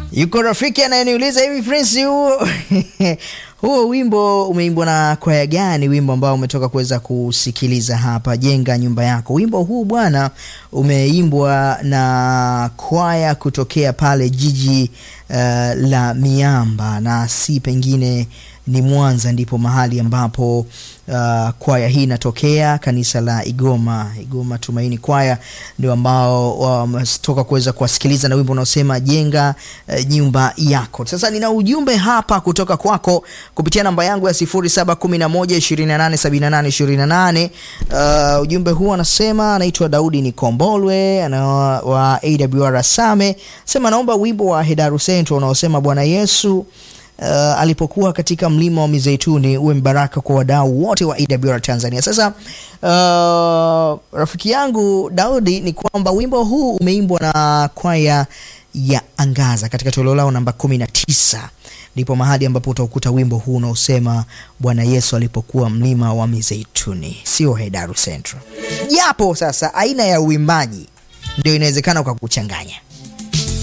Yuko rafiki anayeniuliza hivi Prince, huo huo wimbo umeimbwa na kwaya gani? Wimbo ambao umetoka kuweza kusikiliza hapa, jenga nyumba yako. Wimbo huu bwana umeimbwa na kwaya kutokea pale jiji uh, la Miamba na si pengine ni Mwanza, ndipo mahali ambapo uh, kwaya hii inatokea, kanisa la Igoma Igoma Tumaini kwaya ndio ambao wametoka kuweza kuwasikiliza na wimbo unaosema jenga uh, nyumba yako. Sasa nina ujumbe hapa kutoka kwako kupitia namba yangu ya 0711287828. Uh, ujumbe huu anasema, anaitwa Daudi Nikombolwe ana wa AWR Same, sema naomba wimbo wa Hedaru Central unaosema Bwana Yesu Uh, alipokuwa katika mlima wa Mizeituni uwe mbaraka kwa wadau wote wa AWR Tanzania. Sasa uh, rafiki yangu Daudi, ni kwamba wimbo huu umeimbwa na kwaya ya Angaza katika toleo lao namba 19 ndipo mahali ambapo utakuta wimbo huu unaosema Bwana Yesu alipokuwa mlima wa Mizeituni, sio Hedaru Central, japo sasa aina ya uimbaji ndio inawezekana kwa kuchanganya